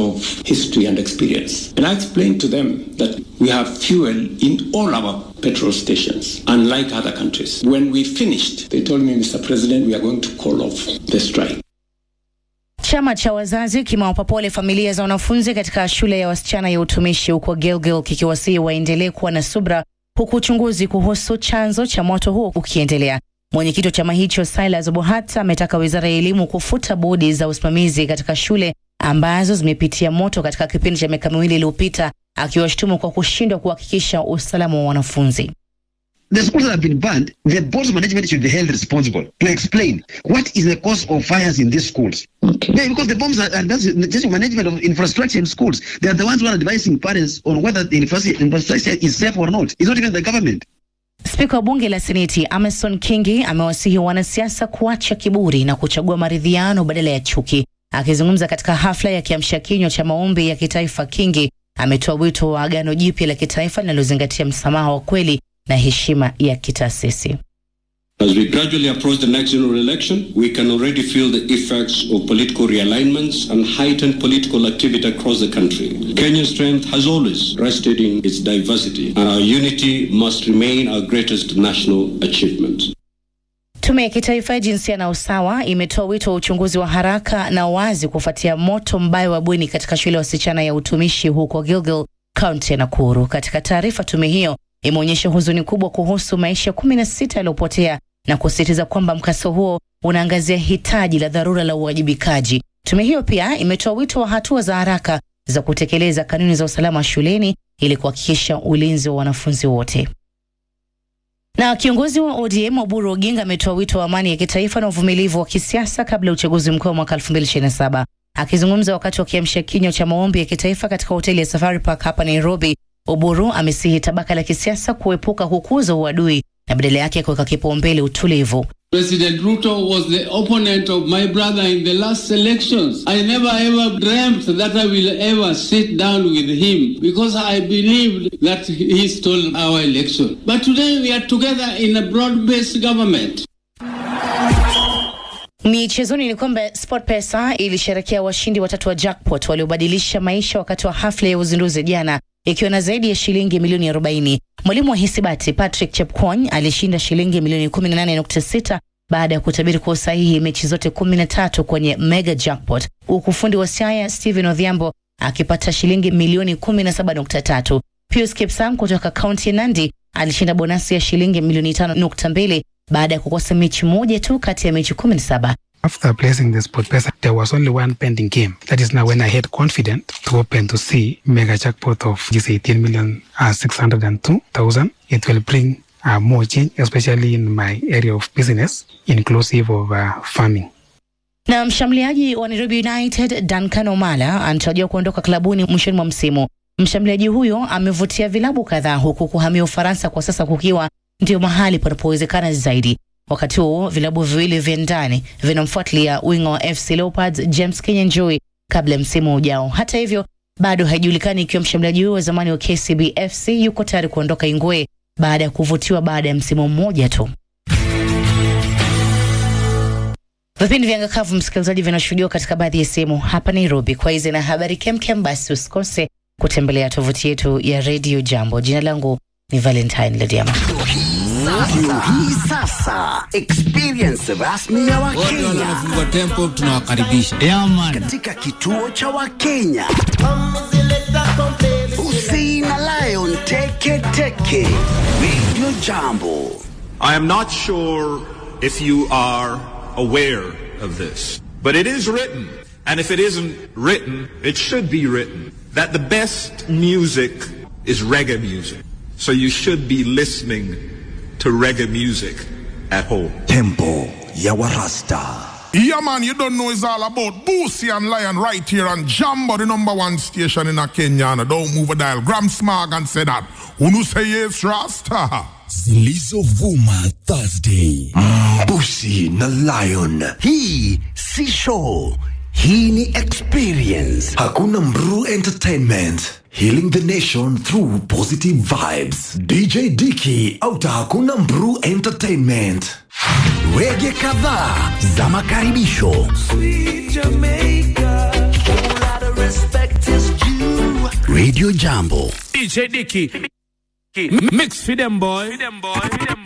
of history and experience. And I explained to them that we have fuel in all our petrol stations, unlike other countries. When we finished, they told me, Mr. President, we are going to call off the strike. Chama cha wazazi kimewapa pole familia za wanafunzi katika shule ya wasichana ya utumishi huko Gilgil kikiwasihi waendelee kuwa na subra huku uchunguzi kuhusu chanzo cha moto huo ukiendelea. Mwenyekiti wa chama hicho Silas Bohata ametaka wizara ya elimu kufuta bodi za usimamizi katika shule ambazo zimepitia moto katika kipindi cha miaka miwili iliyopita, akiwashutumu kwa kushindwa kuhakikisha usalama wa wanafunzi. The schools that have been banned, the board's management should be held responsible to explain what is the cause of fires in these schools. Okay. Yeah, because the bombs are, and that's just management of infrastructure in schools. They are the ones who are advising parents on whether the infrastructure infrastructure is safe or not. It's not even the government. Spika wa bunge la Seneti Amason Kingi amewasihi wanasiasa kuacha kiburi na kuchagua maridhiano badala ya chuki. Akizungumza katika hafla ya kiamsha kinywa cha maombi ya kitaifa, Kingi ametoa wito wa agano jipya la kitaifa linalozingatia msamaha wa kweli na heshima ya kitaasisi. As we gradually approach the next general election, we can already feel the effects of political realignments and heightened political activity across the country. Kenya's strength has always rested in its diversity, and our unity must remain our greatest national achievement. Tume ya kitaifa ya jinsia na usawa imetoa wito wa uchunguzi wa haraka na wazi kufuatia moto mbaya wa bweni katika shule ya wasichana ya utumishi huko Gilgil, kaunti ya Nakuru. Katika taarifa, tume hiyo imeonyesha huzuni kubwa kuhusu maisha kumi na sita yaliyopotea na kusisitiza kwamba mkasa huo unaangazia hitaji la dharura la uwajibikaji. Tume hiyo pia imetoa wito wa hatua za haraka za kutekeleza kanuni za usalama shuleni ili kuhakikisha ulinzi wa wanafunzi wote. Na kiongozi wa ODM Oburu Oginga ametoa wito wa amani ya kitaifa na uvumilivu wa kisiasa kabla ya uchaguzi mkuu wa mwaka 2027. Akizungumza wakati wa kiamsha kinywa cha maombi ya kitaifa katika hoteli ya Safari Park hapa Nairobi, Oburu amesihi tabaka la kisiasa kuepuka kukuza uadui na badala yake kuweka kipaumbele utulivu. President Ruto was the opponent of my brother in the last elections. I never ever dreamt that I will ever sit down with him because I believed that he stole our election. But today we are together in a broad-based government. Michezoni ni kwamba SportPesa ilisherekea washindi watatu wa jackpot waliobadilisha maisha wakati wa hafla ya uzinduzi jana ikiwa na zaidi ya shilingi milioni 40. Mwalimu wa hisabati Patrick Chepkwony alishinda shilingi milioni 18.6 baada ya kutabiri kwa usahihi mechi zote 13 kwenye mega jackpot, huku fundi wa Siaya Stephen Odhiambo akipata shilingi milioni 17.3. Pius Kipsang kutoka kaunti ya Nandi alishinda bonasi ya shilingi milioni 5.2 baada ya kukosa mechi moja tu kati ya mechi 17. After placing the sport pesa, there was only one pending game. That is now when I had confident to open to see mega jackpot of this 18 million uh, 602,000. It will bring uh, more change, especially in my area of business, inclusive of uh, farming. Na mshambuliaji wa Nairobi United Duncan Omala anatarajiwa kuondoka klabuni mwishoni mwa msimu. Mshambuliaji huyo amevutia vilabu kadhaa huku kuhamia Ufaransa kwa sasa kukiwa ndio mahali panapowezekana zaidi. Wakati huo vilabu viwili vya ndani vinamfuatilia winga wa FC Leopards James Kinyanjui kabla ya msimu ujao. Hata hivyo, bado haijulikani ikiwa mshambuliaji huyo wa zamani wa KCB FC yuko tayari kuondoka Ingwe baada ya kuvutiwa baada ya msimu mmoja tu. Vipindi vya Ngakavu, msikilizaji, vinashuhudiwa katika baadhi ya sehemu hapa Nairobi. Kwa hizi na habari kemkem, basi usikose kutembelea tovuti yetu ya Radio Jambo. Jina langu ni Valentine Lediama. Sasa, hii sasa experience rasmi ya Wakenya tempo tunawakaribisha katika kituo cha Wakenya. Usi na Lion Teke Teke Radio Jambo. I am not sure if you are aware of this, but it is written, and if it isn't written, it should be written, that the best music is reggae music. So you should be listening to reggae music at home. Tempo ya Warasta. Yeah, man, you don't know it's all about Boosie and Lion right here on Jambo, the number one station in a Kenya. And don't move a dial. Gram Smog and say that. Unu say yes, Rasta. Zilizovuma Thursday. Busi na Lion. Hii si show. Hii ni experience. Hakuna Mru Entertainment. Healing the nation through positive vibes. DJ Dicky auta Hakuna Mru Entertainment. Wege kadhaa za makaribisho. Sweet Jamaica, whole lot of respect Radio Jambo. DJ Dicky. Mix for them boy.